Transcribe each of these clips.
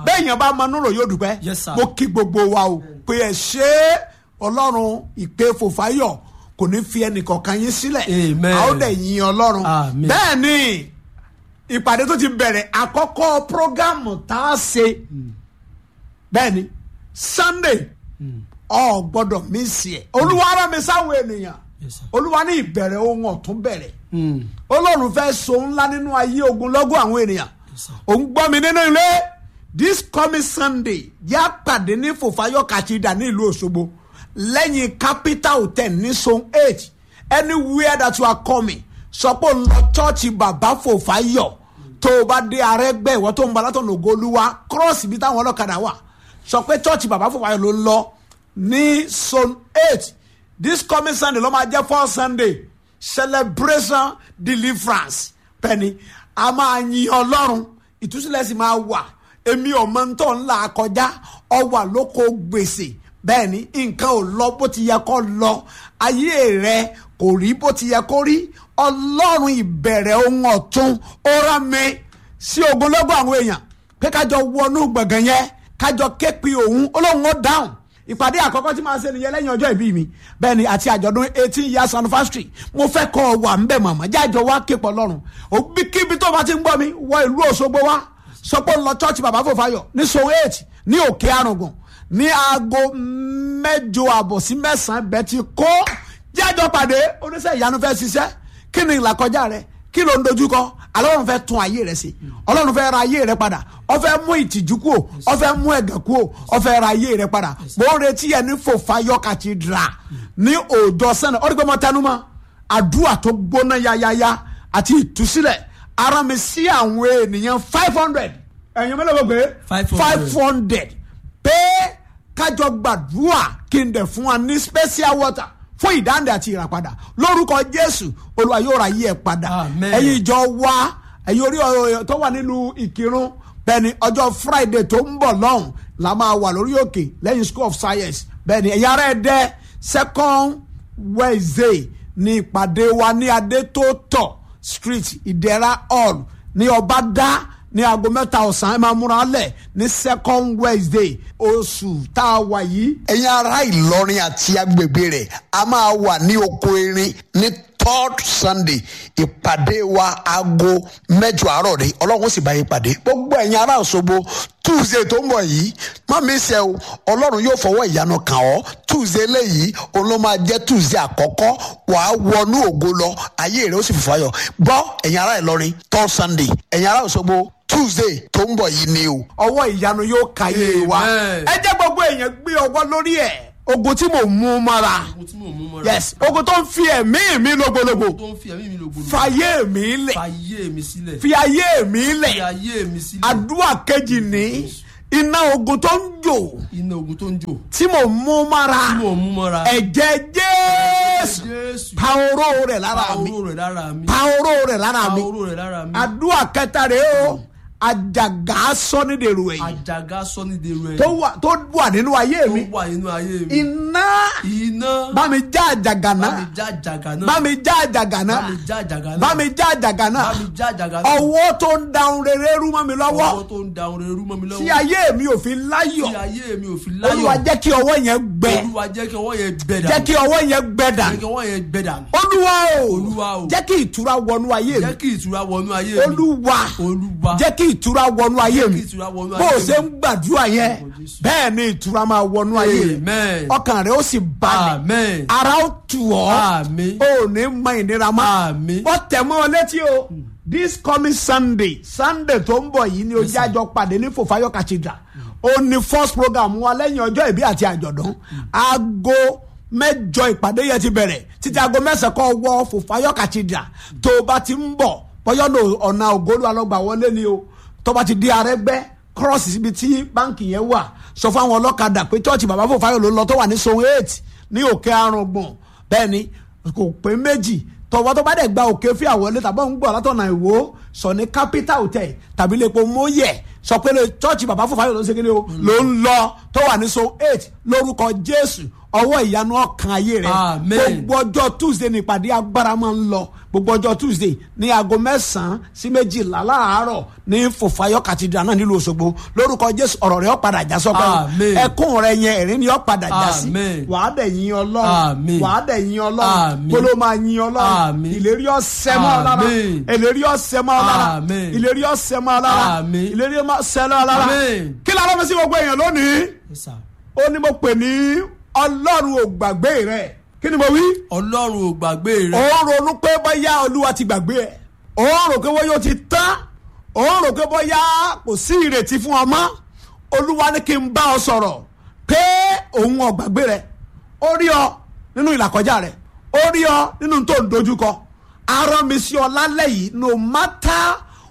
béèyàn bá mọ núrò yóò dúpẹ́ Yes, sir. mo kí gbogbo wa o pé ẹ ṣe é ọlọ́run ìpè fòfáyọ̀ kò ní fi ẹnìkọ̀ọ̀kan yín sílẹ̀ Amen. a ó dẹ̀ yin ọlọ́run Amen. bẹ́ẹ̀ ni ìpàdé tó ti bẹ̀rẹ̀ àkọ́kọ́ prógámù tá a ṣe bẹ́ẹ̀ ni sunday ọ gbọ́dọ̀ mísì ẹ̀ olúwa rán mi sáwọn ènìyàn Yes, sir. olúwa ní ìbẹ̀rẹ̀ ohun ọ̀tún bẹ̀rẹ̀ Mm. ọlọ́run fẹ́ so ńlá nínú ayé ogunlọ́gọ̀ àwọn ènìyàn sir. òun gbọ́ mi nínú ilé this coming sunday yá pàdé ní fòfáyọ̀ kàchídà ní ìlú òṣogbo lẹ́yìn capital hotel ní zone eight anywhere that you are coming sọ pé ń lọ chọ́ọ̀chì bàbá fòfáyọ̀ tó o bá dé arẹ́gbẹ́ ìwọ tó ń bọ̀ látọ̀nà ògolúwa cross ibi táwọn ọlọ́kadà wà sọ pé chọ́ọ̀chì bàbá fòfáyọ̀ ló ń lọ ní zone eight this coming sunday ló máa jẹ́ first sunday celebration deliverance pẹ̀ni a máa yin ọlọ́run ìtúsílẹ̀ sì máa wà èmi ọmọ ń tọ́ ńlá kọjá ọwà lóko gbèsè bẹ́ẹ̀ ni nǹkan ò lọ bó ti yẹ kó lọ ayé rẹ kò rí bó ti yẹ kó rí ọlọ́run ìbẹ̀rẹ̀ ohun ọ̀tun ó rán mi sí ogunlọ́gọ̀ àwọn èèyàn pé kájọ wọnú gbọ̀ngàn yẹn kájọ képe òun olóhùn ó dáhùn ìpàdé àkọ́kọ́ tí màá ṣe nìyẹn lẹ́yìn ọjọ́ ìbí mi bẹ́ẹ̀ ni àti àjọ̀dún eighteen years anniversary mo fẹ́ kọ́ ọ wà ńbẹ̀ màmá jájọ wá képọ̀ lọ́rùn òbí kíbi tó bá ti ń gbọ́ mi wọ ìlú Òṣogbo wá sọ pé ń lọ church bàbá fòfayọ ní so eight ní òkè arùngùn ní aago mẹ́jọ àbọ̀ sí mẹ́sàn-án bẹ́ẹ̀ ti kó jájọ pàdé oníṣẹ́ ìyanu fẹ́ ṣiṣẹ́ kí ni ìlàkọjá rẹ kí ló ń dojúkọ alọ́run fẹ́ tún ayé rẹ sí ọlọ́run fẹ́ ra ayé rẹ padà ó fẹ́ mú ìtìjú kú o ó fẹ́ mú ẹ̀gàn kú o ó fẹ́ ra ayé rẹ padà mo ń retí ẹ ní fòfayọ cathedral ní òòjọ́ sẹ́nà ó rí pé mo tẹnu mọ́ àdúrà tó gbóná yáyáyá àti ìtúsílẹ̀ ara mi sí àwọn ènìyàn five hundred ẹ̀yin mélòó gbogbo 500. five hundred pé kájọ gbàdúrà kí n dẹ̀ fún wa ní special water fún ìdáǹdè àti ìràpadà lórúkọ jésù olúwa yóò ra yí ẹ padà Amen. ẹ̀yin ìjọ wa ẹ̀yin orí ọ̀rọ̀ tó wà nílùú ìkírun bẹ́ẹ̀ni ọjọ́ friday tó ń bọ̀ lọ́hùn la máa wà lórí òkè lẹ́yìn school of science bẹ́ẹ̀ni ẹ̀yin ará ẹ̀dẹ́ second wednesday ní ìpàdé wa ní adétótọ̀ street ìdẹ̀ra hall ní ọbadá ní aago mẹ́ta ọ̀sán ẹ máa múra lẹ̀ ní second wednesday oṣù tá a wà yìí ẹ̀yin ará ìlọrin àti agbègbè rẹ̀ a máa wà ní oko erin ní third sunday ìpàdé wa aago mẹ́jọ àárọ̀ rẹ̀ ọlọ́run sì bá yín pàdé gbogbo ẹ̀yin ará òṣogbo tuesday tó ń bọ̀ yìí má mi ṣe o ọlọ́run yóò fọwọ́ ìyanu kàn ọ́ tuesday léyìí òun ló máa jẹ́ tuesday àkọ́kọ́ wàá wọnú ògo lọ ayé rẹ̀ ó sì fìfà yọ gbọ́ ẹ̀yin ará ìlọrin third sunday ẹ̀yin ará òṣogbo tuesday tó ń bọ̀ yìí ni o. ọwọ́ ìyanu yóò kàyé wa Amen. ẹ jẹ́ gbogbo èèyàn gbé ọwọ́ lórí ẹ̀ ogun tí mò ń mú mọ́ra Ohun tí mò ń mú mọ́ra. yes ogun tó ń fi ẹ̀mí mi lógbólógbò tó ń fi ẹ̀mí mi lògbòlò. fàyè mi lẹ̀ fàyè mi sílẹ̀. fi ayé mi fi lẹ̀ ayé mi sílẹ̀. àdúrà kejì ní iná ogun tó ń jò iná ogun tó ń jò. tí mò ń mú mọ́ra tí mò ń mú mọ́ra. ẹ̀jẹ̀ jésù jésù. pa oró rẹ̀ lára pa mi oró rẹ̀ lára mi. pa oró rẹ̀ lára pa mi oró rẹ̀ lára mi. àdúrà kẹta rẹ̀ o àjàgà sọ́nídèrú ẹ̀yìn àjàgà sọ́nídèrú ẹ̀. tó wà tó wà nínú ayé tó mi wà nínú ayé mi. iná iná. bá mi já àjàgà bá náà mi já àjàgà náà. bá mi já àjàgà náà bá mi já àjàgà náà. bá mi já àjàgà náà bá mi já àjàgà náà. ọwọ́ tó ń da ohun rere rú mọ́ mi lọ́wọ́ ọwọ́ tó ń da orin rú mọ́ mi lọ́wọ́. tí ayé mi ò fi láyọ̀ tí ayé mi ò fi láyọ̀. olúwa jẹ́ kí ọwọ́ yẹn gbẹ olúwa jẹ́ kí ọwọ́ yẹn gbẹ dànù. jẹ́ kí ọwọ́ yẹn gbẹ jẹ́ dànù kí ọwọ́ yẹn gbẹ dànù. olúwa o Olúwa o. jẹ́ kí ìtura wọnú ayé mi jẹ́ kí ìtura wọnú ayé mi. olúwa olúwa jẹ́ kí ìtura wọnú ayé mi kí ìtura wọnú bó o ayé ṣe mi. ń gbàdúrà yẹn bẹ́ẹ̀ ni ìtura máa wọnú ayé rẹ Amen. ọkàn rẹ ó sì balẹ̀ Amen. ara ó tù ọ́ Àmín. ò ní mọ ìnira mọ́ Àmín. ó tẹ̀ mọ́ ọ létí o this coming sunday sunday tó ń bọ̀ yìí ni ojú àjọ pàdé ní fòfáyọ cathedral ó ní first program wa lẹ́yìn ọjọ́ ìbí àti àjọ̀dún aago mẹ́jọ ìpàdé yẹn ti bẹ̀rẹ̀ títí aago mẹ́sàn-án kọ́ wọ fòfáyọ cathedral tó o bá ti ń bọ̀ bọ́yọ́ lò ọ̀nà ògólú alọ́gbà wọlé ni o tó bá ti di arẹ́gbẹ́ cross síbi tí báǹkì yẹn wà sọ fún àwọn ọlọ́kadà pé chọ́ọ̀chì bàbá fòfáyọ ló ń lọ tó wà ní zone eight ní òkè arùngbọ̀n bẹ́ẹ̀ ni kò pé méjì tọwọ́ tó bá dẹ̀ gba òkè fí àwọlé tàbí òun gbọ́ látọ̀nà ìwò sọ ní capital hotel tàbí lẹ́pọ̀ mọ́yẹ̀ sọ pé lè chọ́ọ̀chì bàbá fòfáyọ̀ ló ń segin ní o ló ń lọ tó tó wà ní so eight lórúkọ jésù ọwọ́ ìyanu ọkàn ayé rẹ Amen. gbogbo ọjọ́ tuesday ní ìpàdé agbára máa ń lọ gbogbo ọjọ́ tuesday ní aago mẹ́sàn-án sí méjìlá láàárọ̀ ní fòfayọ cathedral náà nílùú òṣogbo lórúkọ jésù ọ̀rọ̀ rẹ ó padà já sọ́pẹ́ Amen. ẹkún rẹ yẹn ẹ̀rín ni ó padà já sí Amen. wàá dẹ̀ yin ọlọ́run Amen. wàá dẹ̀ yin ọlọ́run Amen. kóló máa yin ọlọ́run Amen. ìlérí ọ̀sẹ̀ mọ́ ọ lára Amen. ìlérí ọ̀sẹ̀ mọ́ ọ lára Amen. ìlérí ọ̀sẹ̀ mọ́ ọ lára Amen. ìlérí ọ̀sẹ̀ mọ́ ọ lára Amen. kí lára mi sí gbogbo èèyàn lónìí Yes, sir. ó ní mo pè ní ọlọ́run ò gbàgbé rẹ kí ni mo wí ọlọ́run ò gbàgbé rẹ. ó ń ronú pé bóyá olúwa ti gbàgbé ẹ ó ń rò pé bóyá ó ti tán ó ń rò pé bóyá kò sí ìrètí fún ọ mọ́ olúwa ní kí n bá ọ sọ̀rọ̀ pé òun ò gbàgbé rẹ ó rí ọ nínú ìlàkọjá rẹ ó rí ọ nínú tó ń dojúkọ arán mi sí ọ lálẹ́ yìí no matter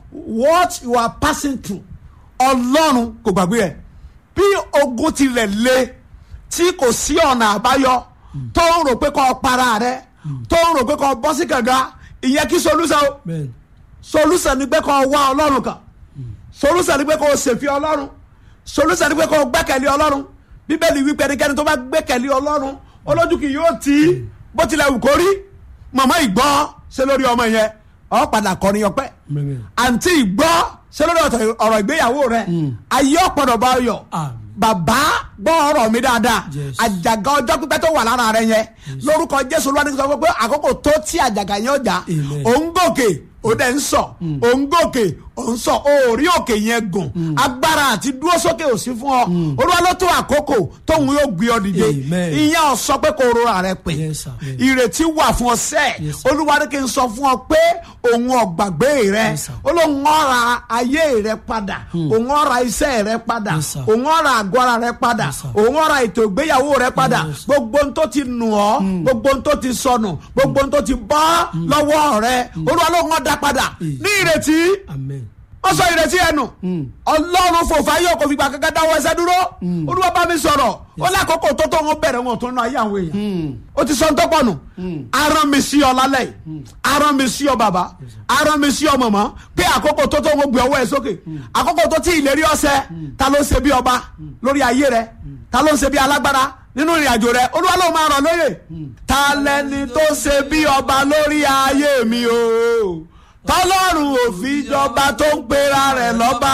what you are passing through ọlọ́run kò gbàgbé ẹ bí ogun tilẹ̀ le tí kò sí ọ̀nà àbáyọ tó ń rò pé kó para rẹ tó ń rò pé kó bọ́ sí kànga ìyẹn kí solution o bẹ́ẹ̀ni solution ni pé kó wá ọlọ́run kan solution ni pé kó ṣèfi ọlọ́run solution ni pé kó gbẹ́kẹ̀lé ọlọ́run bíbélì wípé ẹnikẹ́ni tó bá gbẹ́kẹ̀lé ọlọ́run olójú kì yóò tì í bó tilẹ̀ wù kó rí màmá ìgbọ́ ṣe lórí ọmọ yẹn ọ padà kọrin ọpẹ́ Amen. àǹtí ìgbọ́ ṣe lórí ọ̀tọ̀- ọ̀rọ̀ ìgbéyàwó rẹ ayé ọ̀pọ̀dọ̀ bá yọ Àmín. bàbá gbọ́ ọ̀rọ̀ mi dáadáa Yes. àjàgà ọjọ́ pípẹ́ tó wà lára rẹ yẹn lórúkọ jésù olúwa ní sọ fún pé àkókò tó tí àjàgà yẹn ọjà Amen. òun gòkè ó dẹ̀ ń sọ òun gòkè òun sọ òórí òkè yẹn gùn agbára àti dúró sókè ò sí fún ọ olúwa ló tó àkókò tóun yóò gbé ọ dìde Amen. ìyẹn ò sọ pé kò rora rẹ pé Yes, sir. Yes. ìrètí wà fún ọ sẹ́ẹ̀ Yes, sir. olúwa ní kí n sọ fún ọ pé òun ọ̀gbàgbé rẹ Yes, sir. olóhùn ọ̀ra ayé rẹ padà òun ọ̀ra iṣẹ́ rẹ padà Yes, sir. òun ọ̀ra àgọ́ ara rẹ padà Yes, sir. òun ọ̀ra ètò ìgbéyàwó rẹ padà Yes. gbogbo ohun tó ti nù ọ́ gbogbo ohun tó ti sọnù gbogbo ohun tó ti bọ́ lọ́wọ́ rẹ olúwa ló ń wọ́n dá padà ní ìrètí amen. wọ́n sọ ìrètí ẹnu ọlọ́run fòfà yóò kò fìgbà kankan dáwọ́ ẹsẹ̀ dúró olúwa bá mi sọ̀rọ̀ ó lákòókò tó tó wọn bẹ̀rẹ̀ wọn tó nù ayé àwọn èèyàn ó ti sọ ń tọ́pọ̀ nù arán mi sí ọ lálẹ́ yìí arán mi sí ọ bàbá arán mi sí ọ mọ̀mọ́ pé àkókò tó tó wọn gbé ọwọ́ ẹ sókè àkókò tó tí ìlérí ọ̀sẹ̀ ta ló ń ṣe bí ọba lórí ayé rẹ ta ló ń ṣe bí alágbára nínú ìrìn àjò rẹ olúwa ló máa rọ̀ lóye ta lẹni tó ṣe bí ọba lórí ayé mi o tọ́lọ́run òfin jọba tó ń pera rẹ̀ lọ́ba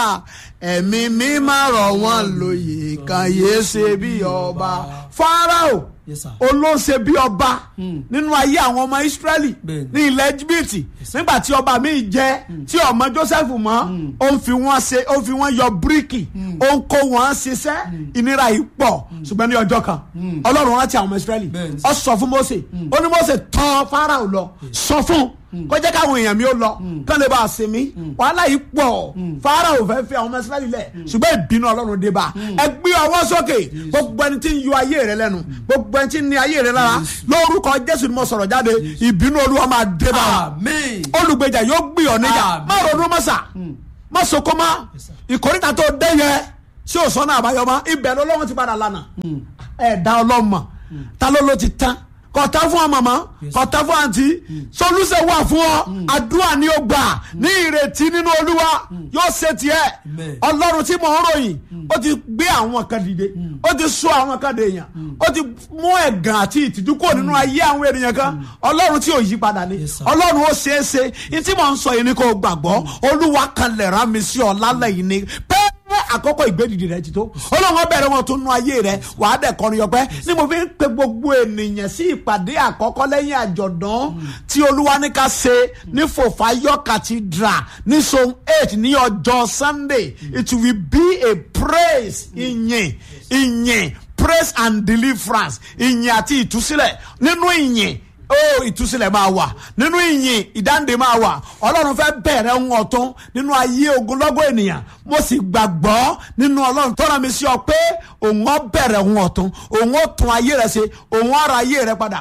ẹ̀mí mi máa rọ̀ wọ́n lóye kan yéé ṣe bí ọba Fáráò Yes, sir. olóṣè bí ọba nínú ayé àwọn ọmọ Ísírẹ́lì Bẹ́ẹ̀ni. ní ilẹ̀ Íjíbítì nígbà tí ọba mi jẹ tí ọmọ Joseph mọ́ ó ń fi wọ́n ṣe ó ń fi wọ́n yọ bíríkì ó ń kó wọn ṣiṣẹ́ ìnira yìí pọ̀ ṣùgbọ́n ní ọjọ́ kan Ọlọ́run rántí àwọn ọmọ Ísírẹ́lì Bẹ́ẹ̀ni. ó sọ fún Mósè ó ní Mósè tán Fáráò lọ sọ fún kó jẹ́ káwọn èèyàn mi ó lọ kán lè bá a sinmi wàhálà yìí pọ̀ Fáráò fẹ́ fi àwọn ọmọ Ísírẹ́lì lẹ̀ ṣùgbọ́n ìbínú Ọlọ́run dé bá ẹ gbé ọwọ́ sókè gbogbo ẹni tí ń yọ ayé rẹ lẹ́nu gbogbo ẹni tí ń ní ayé rẹ lára lórúkọ Jésù ni mo sọ̀rọ̀ jáde ìbínú Olúwa máa dé bá wa amen. olùgbèjà yóò gbé ọ níjà Àmín. má ronú mọ́sà má soko má ìkórìtà tó dé yẹ tí o sọ náà àbáyọ mọ́ ibẹ̀ lọ́wọ́ ti padà lánàá ẹ̀dá ọlọ́mọ ta ló ló ti tán kọ̀tà fún ọ màmá kọ̀tà fún àǹtí solúṣẹ̀ wà fún ọ àdúrà ni ó gbà ní ìrètí nínú olúwa yóò ṣe tiẹ̀ Amen. ọlọ́run tí mò ń ròyìn ó ti gbé àwọn kan dìde ó ti sọ àwọn kan dèèyàn ó ti mú ẹ̀gàn àti ìtìjú kúrò nínú ayé àwọn ènìyàn kan ọlọ́run tí ò yí padà ni Yes, sir. ọlọ́run ó ṣeé ṣe ní tí mò ń sọ yìí ni kò gbàgbọ́ olúwa kan lè rán mi sí ọ lálẹ́ yìí ni pé àkókò ìgbédìdì rẹ ti tó ọlọ́run bẹ̀rẹ̀ wọn tún nú ayé rẹ wàá dẹ̀ kọrin yọpẹ́ ní mo fi ń pe gbogbo ènìyàn sí ìpàdé àkọ́kọ́ lẹ́yìn àjọ̀dún tí olúwa ní ká ṣe ní fòfáyọ́ cathedral ní zone eight ní ọjọ́ sunday it will be a praise ìyìn ìyìn praise and deliverance ìyìn àti ìtúsílẹ̀ nínú ìyìn ó ìtúsílẹ̀ máa wà nínú ìyìn ìdáǹdè máa wà ọlọ́run fẹ́ bẹ̀rẹ̀ ohun ọ̀tún nínú ayé ogunlọ́gọ̀ ènìyàn mo sì gbàgbọ́ nínú ọlọ́run tó rán mi sí ọ pé òun ó bẹ̀rẹ̀ ohun ọ̀tún òun ó tún ayé rẹ ṣe òun ó ra ayé rẹ padà